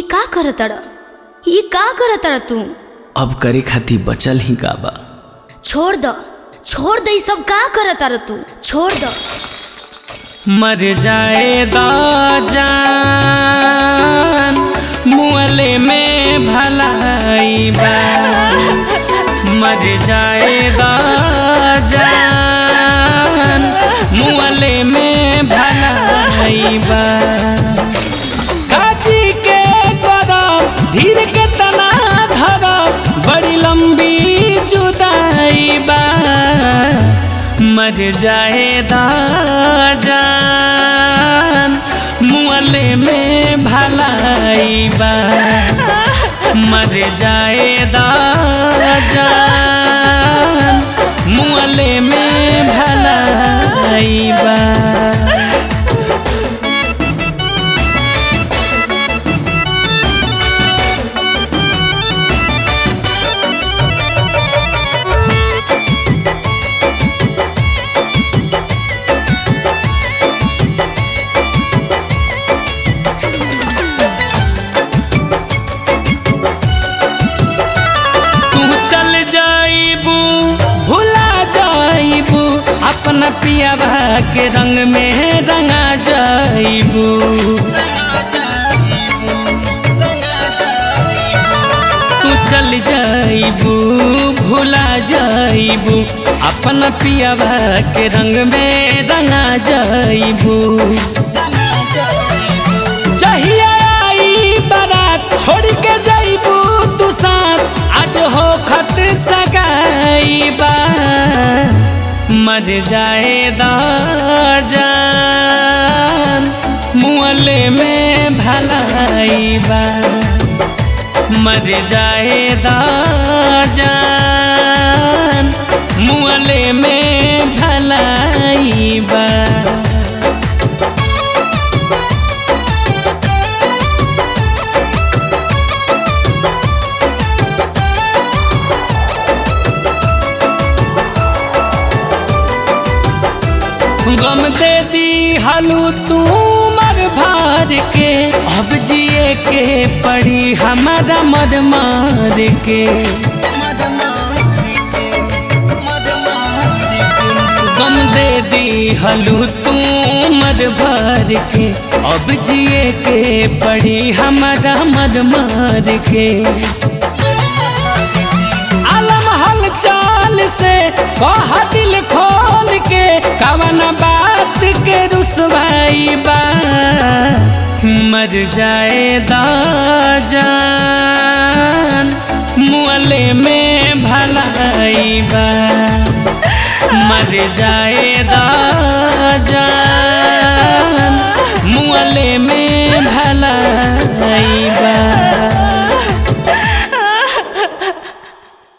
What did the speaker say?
का करतड़ ई का करतड़ तू अब करे खातिर बचल ही का बा छोड़ द छोड़ दे ई सब का करतड़ तू छोड़ द मर जाएगा जान मुअले में भलाई बा मर जाएगा जान मुअले में भलाई बा काजी के करब धीर के तना धरब बड़ी लंबी जुदाई बा मर जाएगा जान मुअले में भलाई बा मर जाएगा जान मुअले में भलाई बा तू चल जाइबू भुला जाइबू अपना पियावा के रंग में रंगा जाइबू तू चल जाइबू भुला जाइबू अपना पियावा के रंग में रंगा जाइबू चाहिए आई बारात छोड़ के जाइबू तू साथ आज हो खत सगाई बा मर जाएगा जान मुअले में भलाई बा मर जाएगा जान मुअले में भलाई बा गम दे दी हलू तू मर भार के अब जिए के पड़ी हमारा मर मार के गम दे दी हलू तू मर भार के अब जिए के पड़ी हमारा मर मार के आलम हल चाल से कह दिल खोल के कवन बात के रुसवाई बा मर जाएगा जान मुअले में भलाई बा मर जाएगा जान मुअले में